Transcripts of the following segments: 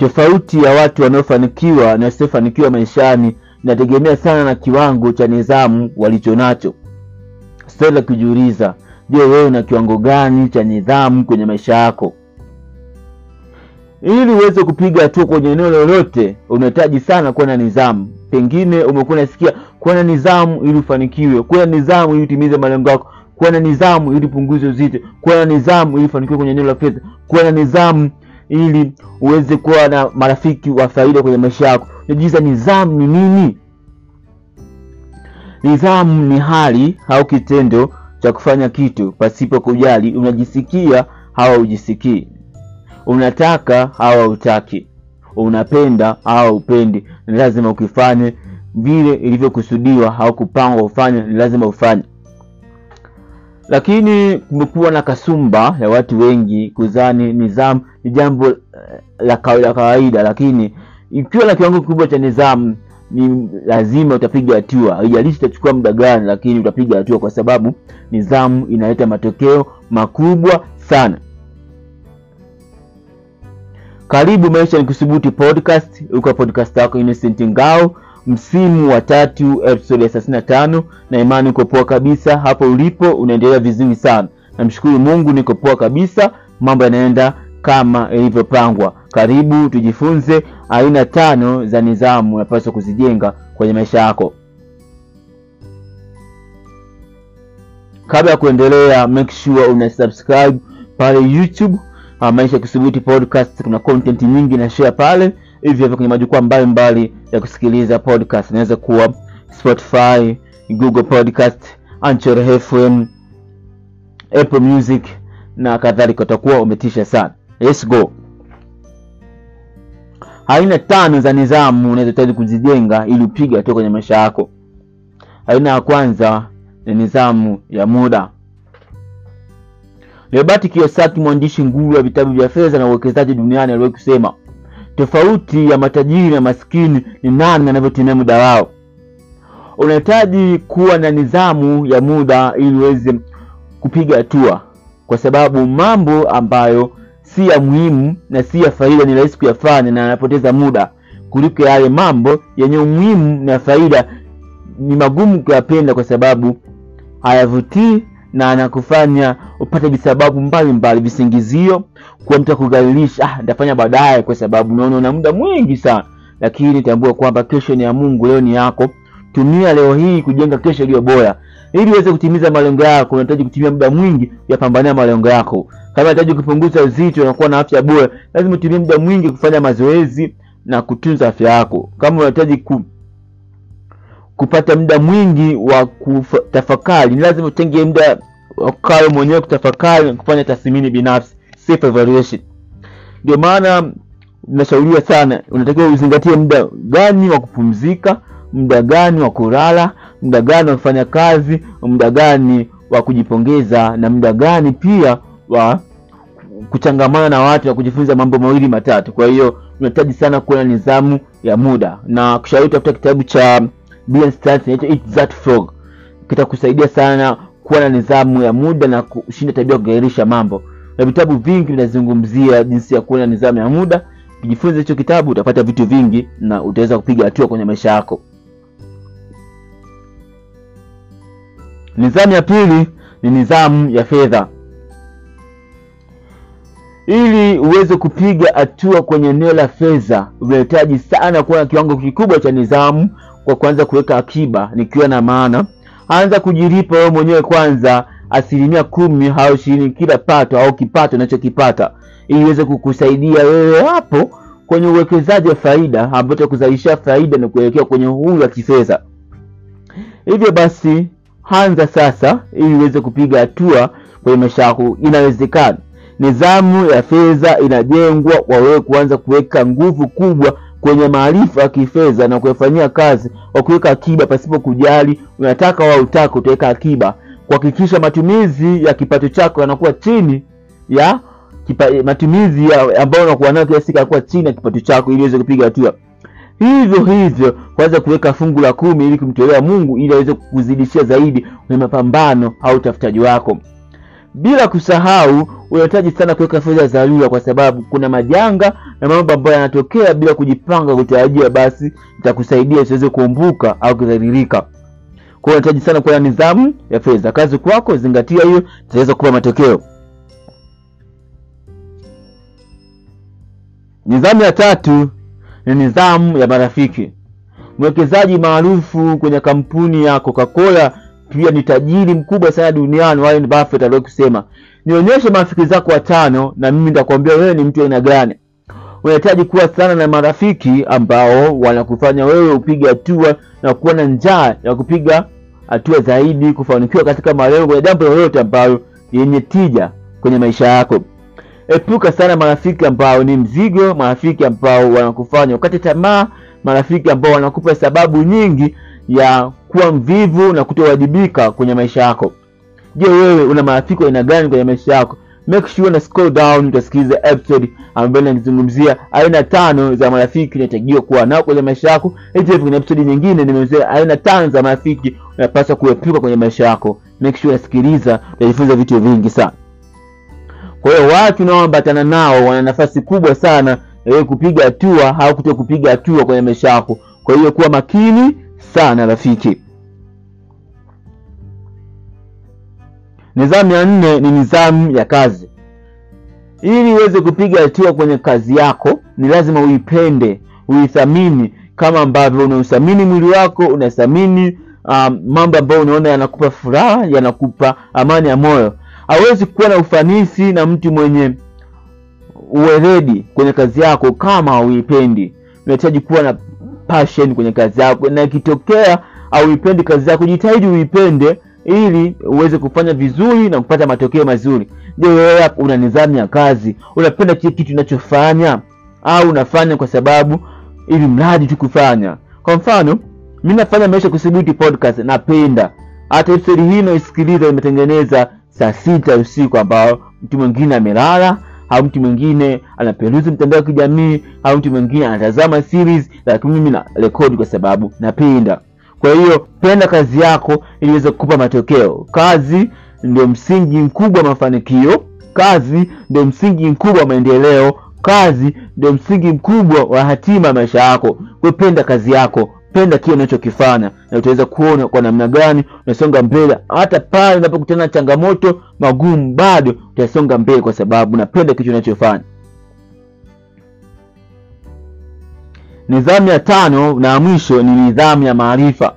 Tofauti ya watu wanaofanikiwa na wasiofanikiwa maishani inategemea sana na kiwango cha nidhamu walichonacho. Swali la kujiuliza, je, wewe una kiwango gani cha nidhamu kwenye maisha yako? Ili uweze kupiga hatua kwenye eneo lolote, unahitaji sana kuwa na nidhamu. Pengine umekuwa unasikia kuwa na nidhamu ili ufanikiwe, kuwa na nidhamu ili utimize malengo yako, kuwa na nidhamu ili upunguze uzito, kuwa na nidhamu ili ufanikiwe kwenye eneo la fedha, kuwa na nidhamu ili uweze kuwa na marafiki wa faida kwenye maisha yako. Unajiuliza, nidhamu ni nini? Nidhamu ni hali au kitendo cha kufanya kitu pasipo kujali unajisikia au haujisikii, unataka au hautaki, unapenda au haupendi. Ni lazima ukifanye vile ilivyokusudiwa au kupangwa ufanye, ni lazima ufanye. Lakini kumekuwa na kasumba ya watu wengi kudhani nidhamu ni jambo eh, la kawaida kawaida, lakini ikiwa na kiwango kikubwa cha nidhamu ni lazima utapiga hatua, haijalishi itachukua muda gani, lakini utapiga hatua, kwa sababu nidhamu inaleta matokeo makubwa sana. Karibu Maisha ni Kudhibiti podcast, uko podcast yako Innocent Ngao, msimu wa tatu, episode ya thelathini na tano, na imani uko poa kabisa hapo ulipo, unaendelea vizuri sana. Namshukuru Mungu, niko poa kabisa, mambo yanaenda kama ilivyopangwa. Karibu tujifunze aina tano za nidhamu unapaswa kuzijenga kwenye maisha yako. Kabla ya kuendelea, make sure una subscribe pale YouTube uh, Maisha Kudhibiti podcast. Kuna content nyingi na share pale hivyo hivyo kwenye majukwaa mbalimbali ya kusikiliza podcast, inaweza kuwa Spotify, Google Podcast, Anchor FM, Apple Music na kadhalika. Utakuwa umetisha sana. Let's go. Aina tano za nidhamu unazohitaji kuzijenga ili upige hatua kwenye maisha yako. Aina ya kwanza ni nidhamu ya muda. Robert Kiyosaki, mwandishi nguli wa vitabu vya fedha na uwekezaji duniani, aliwahi kusema tofauti ya matajiri na maskini ni nani anavyotumia muda wao. Unahitaji kuwa na nidhamu ya muda ili uweze kupiga hatua, kwa sababu mambo ambayo si ya muhimu na si ya faida ni rahisi kuyafanya na anapoteza muda kuliko yale mambo yenye umuhimu na faida ni magumu kuyapenda, kwa sababu hayavutii na anakufanya upate visababu mbalimbali, visingizio kwa mtu akudhalilisha, ah, nitafanya baadaye, kwa sababu unaona una muda mwingi sana. Lakini tambua kwamba kesho ni ya Mungu, leo ni yako. Tumia leo hii kujenga kesho iliyo bora. Ili uweze kutimiza malengo yako, unahitaji kutumia muda mwingi yapambania malengo yako. Kama unahitaji kupunguza uzito na kuwa na afya bora, lazima utumie muda mwingi kufanya mazoezi na kutunza afya yako. Kama unahitaji ku, kupata muda mwingi wa kutafakari, ni lazima utenge muda wakawe mwenyewe kutafakari na kufanya tathmini binafsi, self evaluation. Ndio maana nashauriwa sana, unatakiwa uzingatie muda gani wa kupumzika, muda gani wa kulala, muda gani wa kufanya kazi, muda gani wa kujipongeza, na muda gani pia wa kuchangamana na watu na kujifunza mambo mawili matatu. Kwa hiyo unahitaji sana kuwa na nidhamu ya muda, na kushauri tafuta kitabu cha Brian Tracy inaitwa Eat That Frog, kitakusaidia sana kuwa na nidhamu ya muda na kushinda tabia kugairisha mambo, na vitabu vingi vinazungumzia jinsi ya kuwa na nidhamu ya muda. Ukijifunza hicho kitabu utapata vitu vingi na utaweza kupiga hatua kwenye maisha yako. Nidhamu ya pili ni nidhamu ya fedha. Ili uweze kupiga hatua kwenye eneo la fedha, unahitaji sana kuwa na kiwango kikubwa cha nidhamu kwa kuanza kuweka akiba, nikiwa na maana anza kujilipa wewe mwenyewe kwanza asilimia kumi au ishirini kila pato au kipato unachokipata ili iweze kukusaidia wewe hapo kwenye uwekezaji wa faida ambao utakuzalisha faida na kuelekea kwenye uhuru wa kifedha. Hivyo basi, anza sasa ili uweze kupiga hatua kwenye maisha yako. Inawezekana. Nidhamu ya fedha inajengwa kwa wewe kuanza kuweka nguvu kubwa kwenye maarifa ya kifedha na kuyafanyia kazi kwa kuweka akiba pasipo kujali unataka au utaka, utaweka akiba kuhakikisha matumizi ya kipato chako yanakuwa chini ya kipa, matumizi ya ambayo unakuwa nayo kila siku yanakuwa chini ya kipato chako ili uweze kupiga hatua. Hivyo hivyo kwanza kuweka fungu la kumi ili kumtolea Mungu ili aweze kukuzidishia zaidi kwenye mapambano au utafutaji wako. Bila kusahau unahitaji sana kuweka fedha za dharura, kwa sababu kuna majanga na mambo ambayo yanatokea bila kujipanga kutarajia, basi itakusaidia usiweze kuumbuka au kudhalilika. Kwa hiyo unahitaji sana kuwa na nidhamu ya fedha. Kazi kwako, zingatia hiyo, itaweza kupa matokeo. Nidhamu ya tatu ni nidhamu ya marafiki. Mwekezaji maarufu kwenye kampuni ya Coca-Cola pia ni tajiri mkubwa sana duniani, Warren Buffett aliwahi kusema, nionyeshe marafiki zako watano na mimi nitakwambia wewe ni mtu aina gani. Unahitaji kuwa sana na marafiki ambao wanakufanya wewe upige hatua na kuwa na njaa ya kupiga hatua zaidi, kufanikiwa katika malengo kwenye jambo lolote ambalo yenye tija kwenye maisha yako. Epuka sana marafiki ambao ni mzigo, marafiki ambao wanakufanya ukate tamaa, marafiki ambao wanakupa sababu nyingi ya kuwa mvivu na kutowajibika kwenye maisha yako. Je, wewe una marafiki wa aina gani kwenye maisha yako? Make sure na scroll down utasikiliza episode ambayo inazungumzia aina tano za marafiki unatakiwa kuwa nao kwenye maisha yako. Hivyo kwenye episode nyingine nimeelezea aina tano za marafiki unapaswa kuepuka kwenye maisha yako. Make sure unasikiliza, utajifunza vitu vingi sana. Kwa hiyo watu unaoambatana nao wana nafasi kubwa sana ya kupiga hatua au kuto kupiga hatua kwenye maisha yako. Kwa hiyo kuwa makini sana rafiki. Nidhamu ya nne ni nidhamu ya kazi. Ili uweze kupiga hatua kwenye kazi yako, ni lazima uipende, uithamini kama ambavyo unauthamini mwili wako, unathamini um, mambo ambayo unaona yanakupa furaha, yanakupa amani ya moyo. Hawezi kuwa na ufanisi na mtu mwenye uweledi kwenye kazi yako kama hauipendi. Unahitaji kuwa na passion kwenye kazi yako, na ikitokea hauipendi kazi yako, jitahidi uipende ili uweze kufanya vizuri na kupata matokeo mazuri. Je, wewe una nidhamu ya kazi? Unapenda kile kitu unachofanya au unafanya kwa sababu ili mradi tu kufanya? Kwa mfano, mimi nafanya Maisha Kudhibiti podcast, napenda hata episode hii naisikiliza, imetengeneza saa sita usiku, ambao mtu mwingine amelala au mtu mwingine anaperuzi mtandao wa kijamii au mtu mwingine anatazama series, lakini mimi na rekodi kwa sababu napenda. Kwa hiyo penda kazi yako ili iweze kukupa matokeo. Kazi ndio msingi mkubwa wa mafanikio. Kazi ndio msingi mkubwa wa maendeleo. Kazi ndio msingi mkubwa wa hatima ya maisha yako. Kwa hiyo penda kazi yako, penda kile unachokifanya, na utaweza kuona kwa namna gani unasonga mbele. Hata pale unapokutana na changamoto magumu, bado utasonga mbele kwa sababu unapenda kitu unachofanya. Nidhamu ya tano na mwisho ni nidhamu ya maarifa.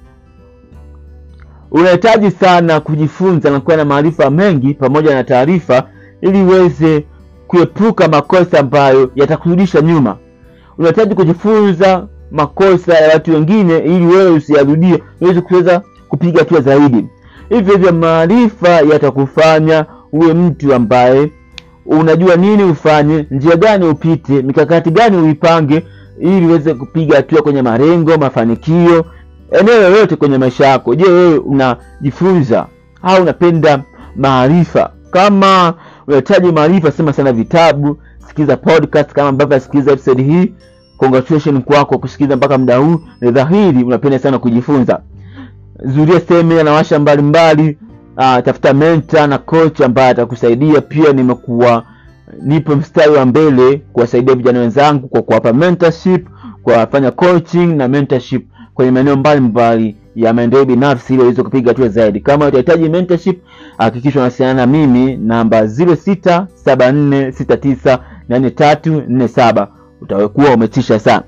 Unahitaji sana kujifunza na kuwa na maarifa mengi pamoja na taarifa, ili uweze kuepuka makosa ambayo yatakurudisha nyuma. Unahitaji kujifunza makosa ya watu wengine, ili wewe usiyarudie, uweze kuweza kupiga hatua zaidi. Hivyo hivyo, maarifa yatakufanya uwe mtu ambaye unajua nini ufanye, njia gani upite, mikakati gani uipange ili uweze kupiga hatua kwenye malengo, mafanikio, eneo lolote kwenye maisha yako. Je, wewe unajifunza au unapenda maarifa? Kama unahitaji maarifa, sema sana vitabu, sikiza podcast kama ambavyo nasikiliza episode hii. Congratulations kwako kusikiliza mpaka muda huu, ni dhahiri unapenda sana kujifunza. Zuria semina na washa mbalimbali, uh, tafuta mentor na coach ambaye atakusaidia. Pia nimekuwa nipo mstari wa mbele kuwasaidia vijana wenzangu kwa kuwapa mentorship, kuwafanya coaching na mentorship kwenye maeneo mbalimbali ya maendeleo binafsi ili waweze kupiga hatua zaidi. Kama utahitaji mentorship, hakikisha unawasiliana na mimi namba 0674698347 utakuwa umetisha sana.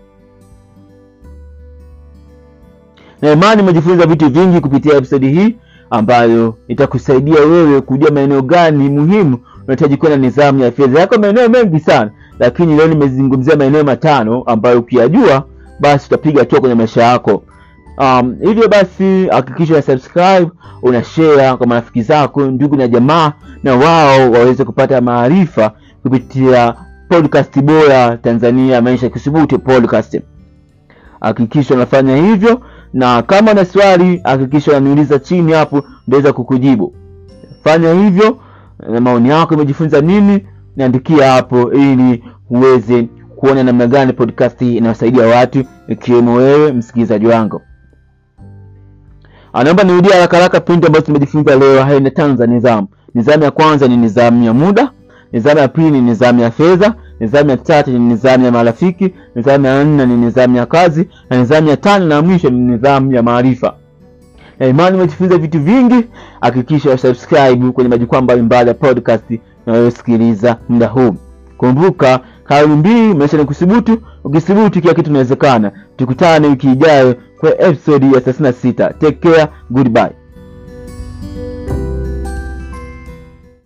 Na imani umejifunza vitu vingi kupitia episodi hii ambayo itakusaidia wewe kujua maeneo gani muhimu unahitaji kuwa na nidhamu ya fedha yako. Maeneo mengi sana, lakini leo nimezungumzia maeneo matano ambayo ukiyajua basi utapiga hatua kwenye maisha yako. Um, hivyo basi hakikisha una subscribe, una share kwa marafiki zako, ndugu na jamaa, na wao waweze kupata maarifa kupitia podcast bora Tanzania, Maisha Kudhibiti podcast. Hakikisha unafanya hivyo, na kama una swali hakikisha unaniuliza chini hapo, ndaweza kukujibu. Fanya hivyo na maoni yako, umejifunza nini? Niandikia hapo ili uweze kuona namna gani podcast hii inawasaidia watu ikiwemo wewe msikilizaji wangu. Anaomba nirudie haraka haraka pointi ambazo tumejifunza leo. Haina tano za nidhamu. Nidhamu ya kwanza ni nidhamu ya muda, Nidhamu ya pili ni nidhamu ya fedha. Nidhamu ya tatu ni nidhamu ya marafiki. Nidhamu ya nne ni nidhamu ya kazi, na nidhamu ya tano na mwisho ni nidhamu ya maarifa. Na imani umejifunza vitu vingi. Hakikisha subscribe kwenye majukwaa mbalimbali ya podcast unayosikiliza muda huu. Kumbuka kauli mbiu maisha ni kuthubutu. Ukithubutu kila kitu inawezekana. Tukutane wiki ijayo kwa episode ya 36. Take care, goodbye.